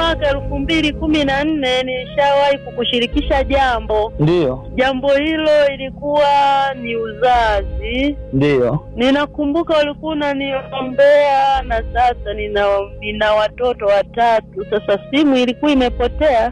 mwaka elfu mbili kumi na nne nilishawahi kukushirikisha jambo. Ndiyo, Jambo hilo ilikuwa ni uzazi. ndiyo. Ninakumbuka ulikuwa unaniombea na sasa nina, nina watoto watatu. Sasa simu ilikuwa imepotea.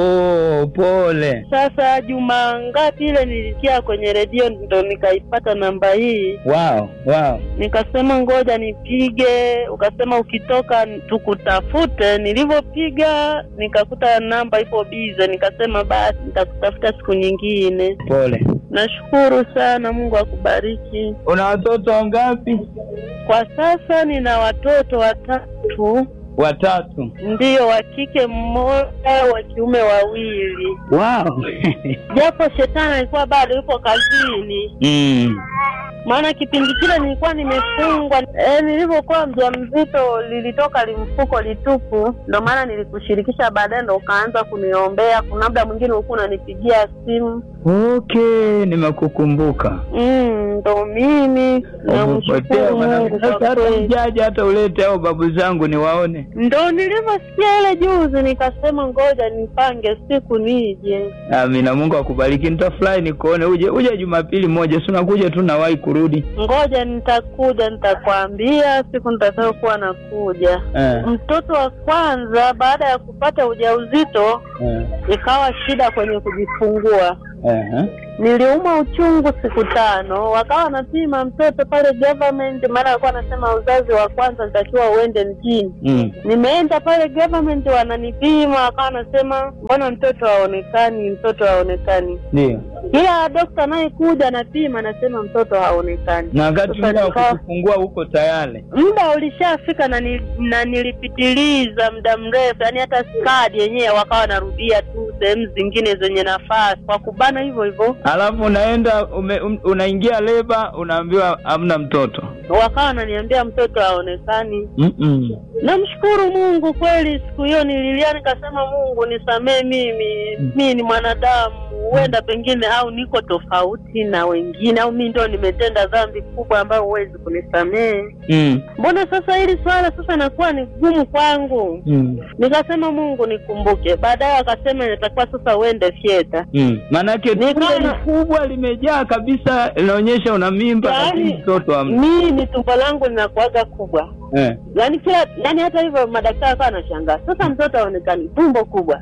Oh, pole. Sasa juma ngapi ile nilisikia kwenye redio ndo nikaipata namba hii, Wow, wow. nikasema ngoja nipige. Ukasema ukitoka tukutafute. Nilivyopiga nikakuta namba ipo bize, nikasema basi nitakutafuta siku nyingine. Pole. Nashukuru sana, Mungu akubariki. Una watoto wangapi? Kwa sasa nina watoto watatu, Watatu. ndiyo, wa kike mmoja, wa kiume wawili, Wow. japo shetani alikuwa bado yupo kazini. mm. maana kipindi kile nilikuwa nimefungwa e, nilivyokuwa mjamzito lilitoka limfuko litupu, ndo maana nilikushirikisha baadaye, ndo ukaanza kuniombea. Kuna muda mwingine ulikuwa unanipigia simu Okay, nimekukumbuka. mm, ndo mimi Umepotea namshukuru mwanangu. Mungu kwa Sasa hata kweli. ujaja hata ulete hao babu zangu niwaone. Ndo nilivyosikia ile juzi, nikasema ngoja nipange siku nije. Amina, Mungu akubariki. Nitafurahi nikuone. Uje uje Jumapili moja, si unakuja tu nawahi kurudi. Ngoja nitakuja, nitakwambia siku nitakayokuwa nakuja. Eh, Mtoto wa kwanza baada ya kupata ujauzito eh, ikawa shida kwenye kujifungua. eh, eh. Niliumwa uchungu siku tano, wakawa wanapima mtoto pale government, maana walikuwa wanasema uzazi wa kwanza nitakiwa uende mjini. Mm. Nimeenda pale government, wananipima, wakawa wanasema mbona mtoto haonekani, mtoto haonekani. Ndio. Kila dokta anayekuja anapima, anasema mtoto haonekani. Na wakati Sasa muda wa nikawa- kujifungua huko tayari. muda ulishafika na, ni, na nilipitiliza muda mrefu, yani hata skadi yenyewe wakawa wanarudia tu sehemu zingine zenye nafasi kwa kubana hivyo hivyo, Alafu unaenda ume, um, unaingia leba unaambiwa hamna mtoto. wakawa wananiambia mtoto haonekani. Mm-mm. Namshukuru Mungu kweli, siku hiyo nililia nikasema, Mungu nisamee mimi, mimi ni mwanadamu, huenda pengine au niko tofauti na wengine, au mimi ndio nimetenda dhambi kubwa ambayo huwezi kunisamehe. Mm. Mbona sasa hili swala sasa nakuwa ni gumu kwangu? Mm. Nikasema Mungu nikumbuke. Baadaye akasema inatakiwa sasa uende fyeta. Mm. Maanake Nikawa tumbo na- ni kubwa limejaa kabisa, inaonyesha una mimba Yaani, lakini mtoto hamna. Mimi tumbo langu linakuaga kubwa, Eh. yaani kila yaani, hata hivyo madaktari akawa anashangaa, sasa mtoto aonekani, tumbo kubwa.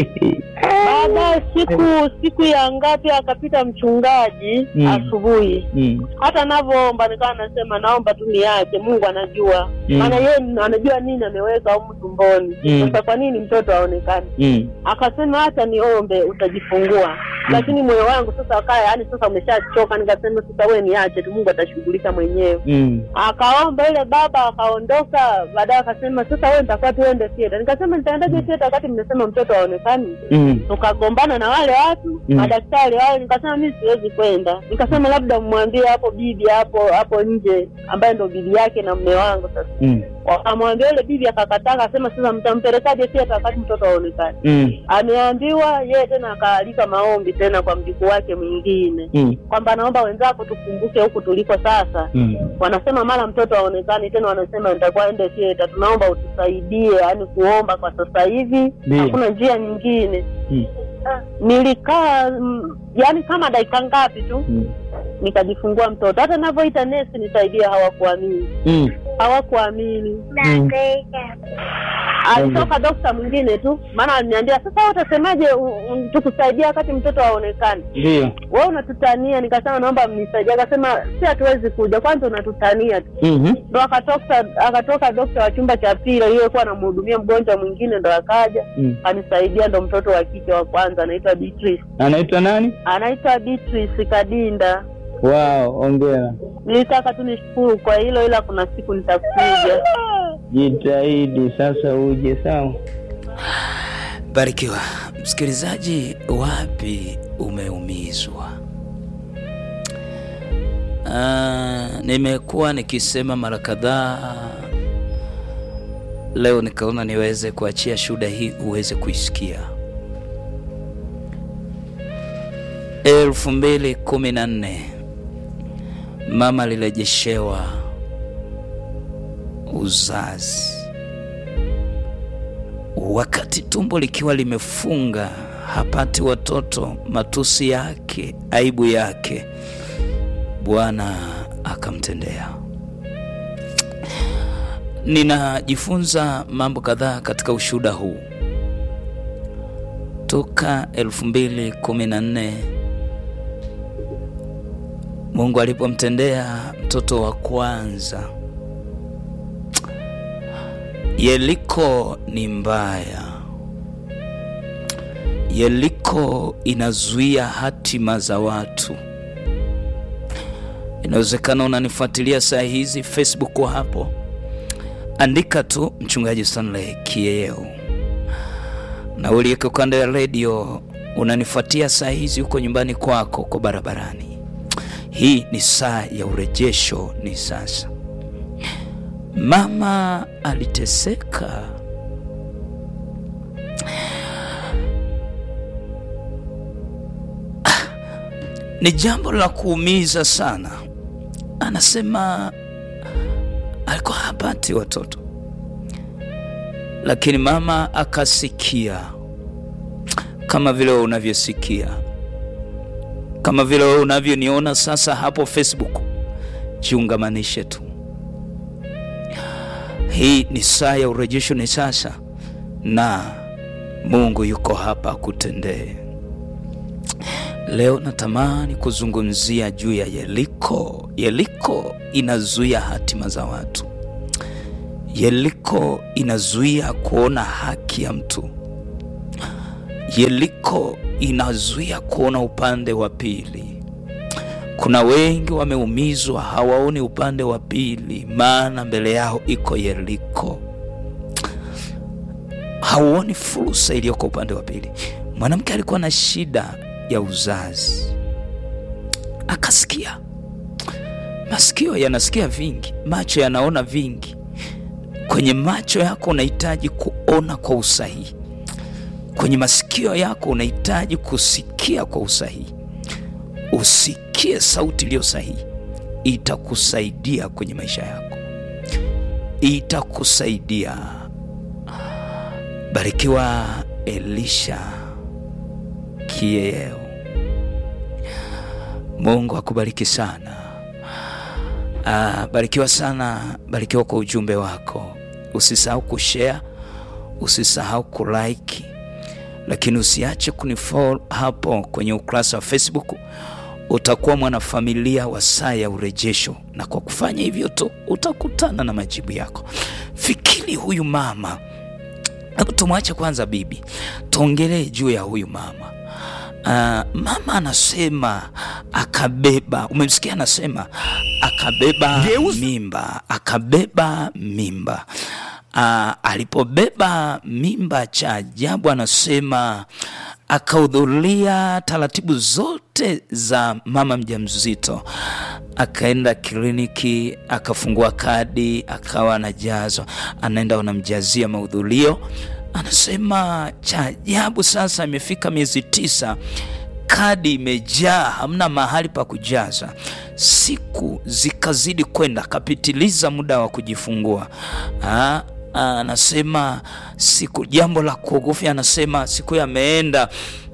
Baadaye siku siku ya ngapi akapita mchungaji Mm. asubuhi, mm. hata navyoomba nikawa nasema naomba tu niache, Mungu anajua Mm. maana yeye anajua nini ameweka humu tumboni. Mm. Sasa kwa nini mtoto aonekani? Mm. akasema hata niombe utajifungua lakini moyo wangu sasa wakaya yani sasa umeshachoka nikasema sasa we niache tu mungu atashughulika mwenyewe Mm. akaomba ile baba akaondoka baadaye akasema sasa wewe nitakuwa tuende theater nikasema nitaendaje theater wakati mmesema mtoto aonekani Mm. tukagombana na wale watu Mm. madaktari wale nikasema mi siwezi kwenda nikasema labda mmwambie hapo bibi hapo hapo nje ambaye ndo bibi yake na mme wangu sasa Mm. wakamwambia yule bibi akakataa akasema sasa mtampelekaje theater wakati mtoto aonekani Mm. ameambiwa yeye tena akaalika maombi tena kwa mjukuu wake mwingine Mm. kwamba naomba wenzako tukumbuke huku tuliko sasa Mm. wanasema mara mtoto aonekani tena wanasema nitakuwa ende theater tunaomba utusaidie yaani kuomba kwa sasa hivi Ndiyo. hakuna njia nyingine Mm. nilikaa mm, yaani kama dakika ngapi tu Mm. nikajifungua mtoto hata navyoita nesi nisaidie hawakuamini Mm. hawakuamini Mm. alitoka dokta mwingine tu maana aliniambia sasa wewe utasemaje u- u- tukusaidia wakati mtoto aonekani Ndio. wewe unatutania nikasema naomba mnisaidie akasema si hatuwezi kuja kwanza unatutania tu Mhm. ndo akatoka akatoka dokta wa chumba cha pili aliyekuwa anamhudumia mgonjwa mwingine ndo akaja Mm. anisaidia ndo mtoto wa kike wa kwanza anaitwa Beatrice Anaitwa nani? anaitwa Beatrice Kadinda Wow, ongera. nilitaka tu nishukuru kwa hilo ila kuna siku nitakuja Jitahidi sasa uje sawa. Barikiwa msikilizaji, wapi umeumizwa? Ah, nimekuwa nikisema mara kadhaa, leo nikaona niweze kuachia shuhuda hii uweze kuisikia. elfu mbili kumi na nne mama alirejeshewa uzazi wakati tumbo likiwa limefunga, hapati watoto, matusi yake, aibu yake, Bwana akamtendea. Ninajifunza mambo kadhaa katika ushuhuda huu toka 2014 Mungu alipomtendea mtoto wa kwanza. Yeriko ni mbaya. Yeriko inazuia hatima za watu. Inawezekana unanifuatilia saa hizi Facebook hapo, andika tu mchungaji Stanley Kieo, na uliyeko kando ya redio unanifuatia saa hizi huko nyumbani kwako, uko barabarani. Hii ni saa ya urejesho, ni sasa. Mama aliteseka, ah, ni jambo la kuumiza sana. Anasema alikuwa hapati watoto, lakini mama akasikia, kama vile wewe unavyosikia, kama vile wewe unavyoniona sasa hapo Facebook. Jiungamanishe tu. Hii ni saa ya urejesho, ni sasa, na Mungu yuko hapa kutendee. Leo natamani kuzungumzia juu ya Yeriko. Yeriko inazuia hatima za watu. Yeriko inazuia kuona haki ya mtu. Yeriko inazuia kuona upande wa pili. Kuna wengi wameumizwa, hawaoni upande wa pili, maana mbele yao iko Yeriko. Hauoni fursa iliyoko upande wa pili. Mwanamke alikuwa na shida ya uzazi, akasikia. Masikio yanasikia vingi, macho yanaona vingi. Kwenye macho yako unahitaji kuona kwa usahihi, kwenye masikio yako unahitaji kusikia kwa usahihi. Usikie sauti iliyo sahihi, itakusaidia kwenye maisha yako, itakusaidia. Barikiwa Elisha Kieo, Mungu akubariki sana. Ah, barikiwa sana, barikiwa kwa ujumbe wako. Usisahau kushare, usisahau kulike, lakini usiache kunifollow hapo kwenye ukurasa wa Facebook. Utakuwa mwanafamilia wa saa ya urejesho, na kwa kufanya hivyo tu utakutana na majibu yako. Fikiri huyu mama, hebu tumwache kwanza bibi, tuongelee juu ya huyu mama. Uh, mama anasema akabeba, umemsikia anasema akabeba mimba, akabeba mimba. Uh, alipobeba mimba, cha ajabu anasema akahudhuria taratibu zote za mama mjamzito, akaenda kliniki, akafungua kadi, akawa anajazwa, anaenda wanamjazia mahudhurio. Anasema cha ajabu sasa, imefika miezi tisa, kadi imejaa, hamna mahali pa kujaza. Siku zikazidi kwenda, akapitiliza muda wa kujifungua. Ha? Anasema siku, jambo la kuogofya, anasema siku ameenda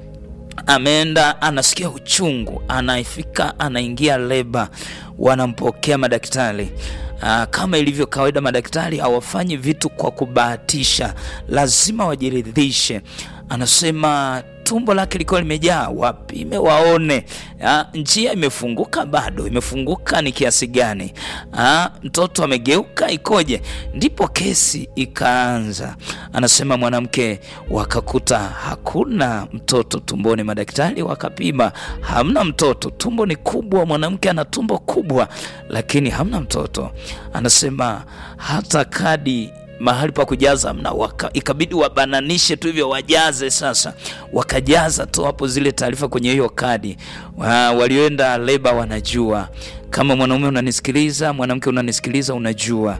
ameenda anasikia uchungu, anaifika anaingia leba, wanampokea madaktari. Aa, kama ilivyo kawaida, madaktari hawafanyi vitu kwa kubahatisha, lazima wajiridhishe. Anasema tumbo lake likiwa limejaa, wapime waone, aa, njia imefunguka, bado imefunguka ni kiasi gani, aa, mtoto amegeuka ikoje? Ndipo kesi ikaanza. Anasema mwanamke, wakakuta hakuna mtoto tumboni, madaktari wakapima, hamna mtoto, tumbo ni kubwa, mwanamke ana tumbo kubwa, lakini hamna mtoto. Anasema hata kadi mahali pa kujaza mna waka, ikabidi wabananishe tu hivyo wajaze. Sasa wakajaza tu hapo zile taarifa kwenye hiyo kadi. Wa, walioenda leba wanajua. Kama mwanaume unanisikiliza, mwanamke unanisikiliza, unajua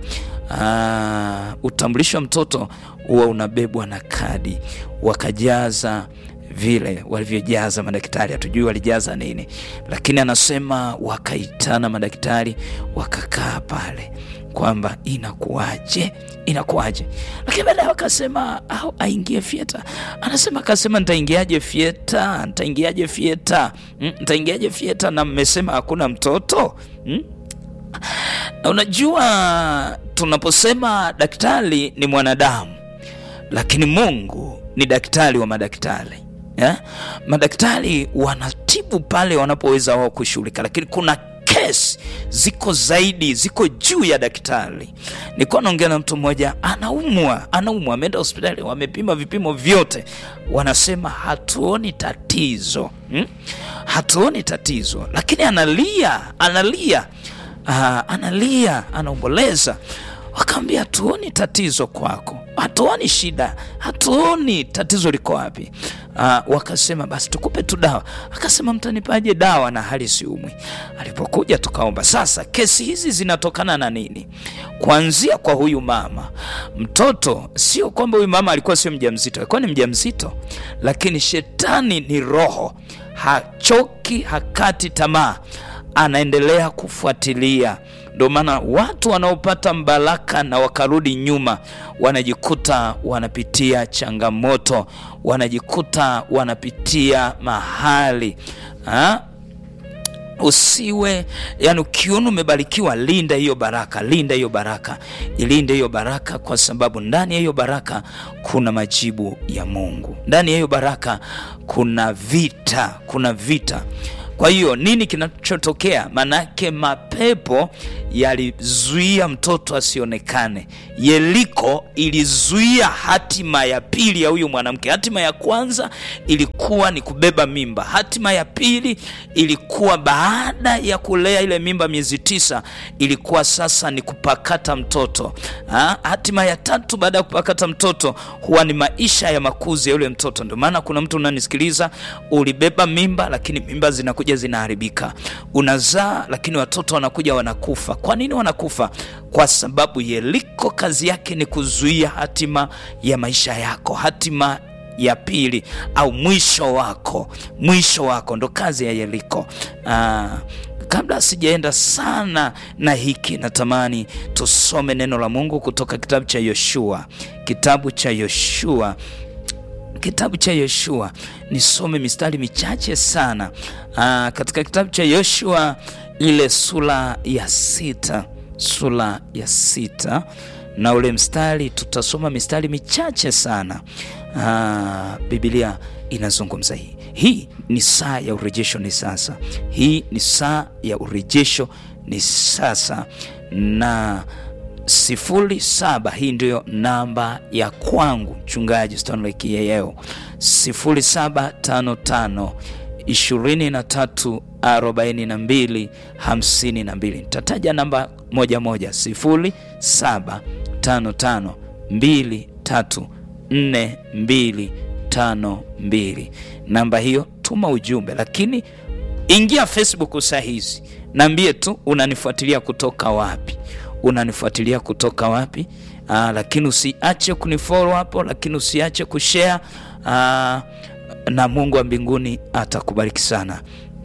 aa, utambulisho wa mtoto huwa unabebwa na kadi. Wakajaza vile walivyojaza madaktari, hatujui walijaza nini, lakini anasema wakaitana madaktari, wakakaa pale kwamba inakuwaje inakuwaje lakini baadaye akasema au aingie fieta anasema akasema nitaingiaje fieta nitaingiaje fieta mm, nitaingiaje fieta na mmesema hakuna mtoto mm? na unajua tunaposema daktari ni mwanadamu lakini mungu ni daktari wa madaktari yeah? madaktari wanatibu pale wanapoweza wao kushughulika lakini kuna kesi ziko zaidi ziko juu ya daktari nilikuwa naongea na mtu mmoja anaumwa anaumwa ameenda hospitali wamepima vipimo vyote wanasema hatuoni tatizo hmm? hatuoni tatizo lakini analia analia uh, analia anaomboleza wakaambia hatuoni tatizo kwako hatuoni shida hatuoni tatizo liko wapi uh, wakasema basi tukupe tu dawa akasema mtanipaje dawa na hali siumwi alipokuja tukaomba sasa kesi hizi zinatokana na nini kuanzia kwa huyu mama mtoto sio kwamba huyu mama alikuwa sio mjamzito alikuwa ni mjamzito lakini shetani ni roho hachoki hakati tamaa anaendelea kufuatilia ndio maana watu wanaopata mbaraka na wakarudi nyuma wanajikuta wanapitia changamoto wanajikuta wanapitia mahali ha? usiwe yani ukiona umebarikiwa linda hiyo baraka linda hiyo baraka ilinde hiyo baraka kwa sababu ndani ya hiyo baraka kuna majibu ya mungu ndani ya hiyo baraka kuna vita kuna vita kwa hiyo nini kinachotokea manake mapepo yalizuia mtoto asionekane yeriko ilizuia hatima ya pili ya huyu mwanamke hatima ya kwanza ilikuwa ni kubeba mimba hatima ya pili ilikuwa baada ya kulea ile mimba miezi tisa ilikuwa sasa ni kupakata mtoto ha? hatima ya tatu baada ya kupakata mtoto huwa ni maisha ya makuzi ya yule mtoto ndio maana kuna mtu unanisikiliza ulibeba mimba lakini mimba zinakuja zinaharibika unazaa lakini watoto wanakuja wanakufa kwa nini wanakufa kwa sababu yeriko kazi yake ni kuzuia hatima ya maisha yako hatima ya pili au mwisho wako mwisho wako ndo kazi ya yeriko Aa, kabla sijaenda sana na hiki natamani tusome neno la mungu kutoka kitabu cha yoshua kitabu cha yoshua kitabu cha yoshua nisome mistari michache sana Aa, katika kitabu cha yoshua ile sura ya sita sura ya sita na ule mstari tutasoma mistari michache sana Aa, bibilia inazungumza hii hii ni saa ya urejesho ni sasa hii ni saa ya urejesho ni sasa na sifuri saba hii ndiyo namba ya kwangu mchungaji stanley kiyeyeo sifuri saba tano tano ishirini na tatu arobaini na mbili hamsini na mbili nitataja namba moja moja sifuri saba tano tano mbili tatu nne mbili tano mbili namba hiyo tuma ujumbe lakini ingia facebook saa hizi naambie tu unanifuatilia kutoka wapi unanifuatilia kutoka wapi Aa, lakini usiache kunifollow hapo lakini usiache kushare Aa, na mungu wa mbinguni atakubariki sana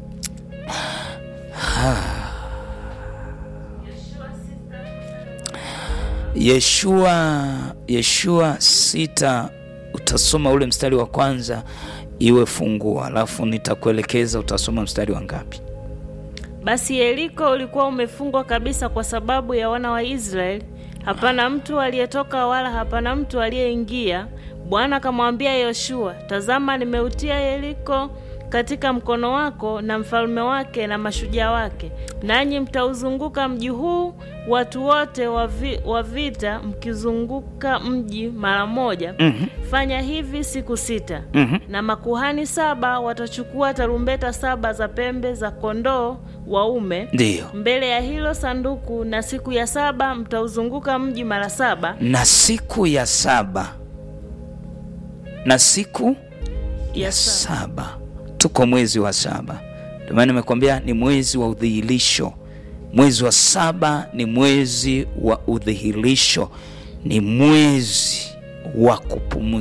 yeshua yeshua sita utasoma ule mstari wa kwanza iwe fungua alafu nitakuelekeza utasoma mstari wa ngapi Basi Yeriko ulikuwa umefungwa kabisa kwa sababu ya wana wa Israeli, hapana mtu aliyetoka wala hapana mtu aliyeingia. Bwana akamwambia Yoshua, tazama, nimeutia Yeriko katika mkono wako na mfalme wake na mashujaa wake, nanyi mtauzunguka mji huu, watu wote wa vi- wa vita mkizunguka mji mara moja. Mhm. Fanya hivi siku sita. Mhm. Na makuhani saba watachukua tarumbeta saba za pembe za kondoo waume ndiyo mbele ya hilo sanduku, na siku ya saba mtauzunguka mji mara saba. na siku ya saba na siku Ya ya saba. saba tuko mwezi wa saba ndio maana nimekuambia ni mwezi wa udhihirisho mwezi wa saba ni mwezi wa udhihirisho ni mwezi wa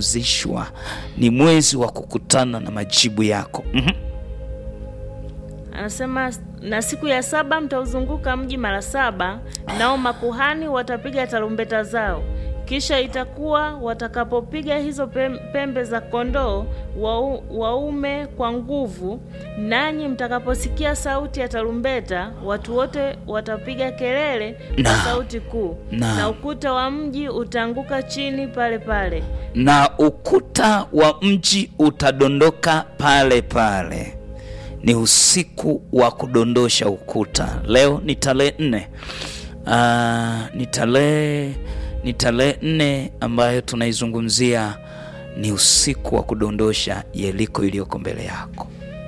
kupumzishwa ni mwezi wa kukutana na majibu yako mm-hmm. anasema na siku ya saba mtauzunguka mji mara saba, nao makuhani watapiga tarumbeta zao. Kisha itakuwa watakapopiga hizo pem- pembe za kondoo wau- waume kwa nguvu, nanyi mtakaposikia sauti ya tarumbeta, watu wote watapiga kelele kwa Na- sauti kuu, na- na ukuta wa mji utaanguka chini pale pale. na ukuta wa mji utadondoka pale pale. Ni usiku wa kudondosha ukuta. Leo ni tarehe nne. Ah, ni tarehe ni tarehe nne ambayo tunaizungumzia, ni usiku wa kudondosha Yeriko iliyoko mbele yako.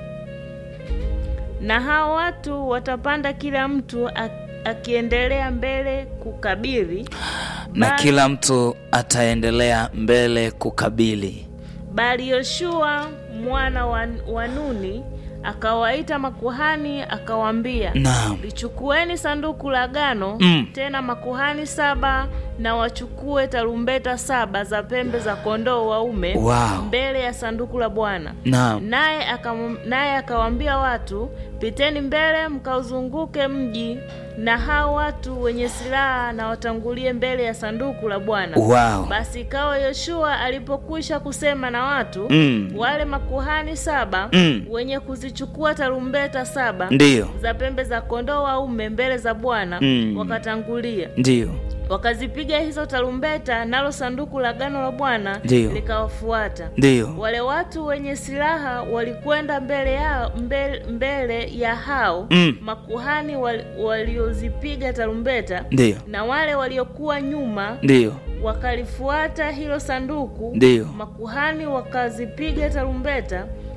Na hao watu watapanda kila mtu a- akiendelea mbele kukabili, na Ba- kila mtu ataendelea mbele kukabili. bali Yoshua mwana wa, wa Nuni akawaita makuhani akawaambia, Naam, lichukueni sanduku la agano Mm. tena makuhani saba na wachukue tarumbeta saba za pembe za kondoo waume Wow. mbele ya sanduku la Bwana. naam, Naye akam- naye akawaambia watu, piteni mbele mkauzunguke mji, na hao watu wenye silaha na watangulie mbele ya sanduku la Bwana. wow. Basi ikawa Yoshua alipokwisha kusema na watu Mm. wale makuhani saba Mm. wenye kuzichukua tarumbeta saba Ndiyo, za pembe za kondoo waume mbele za Bwana Mm. wakatangulia ndiyo, wakazipiga hizo tarumbeta, nalo sanduku la agano la Bwana Ndiyo. likawafuata. ndiyo. Wale watu wenye silaha walikwenda mbele yao mbele, mbele ya hao Mm. makuhani wal- waliozipiga tarumbeta, Ndiyo, na wale waliokuwa nyuma ndiyo, wakalifuata hilo sanduku. ndiyo. Makuhani wakazipiga tarumbeta,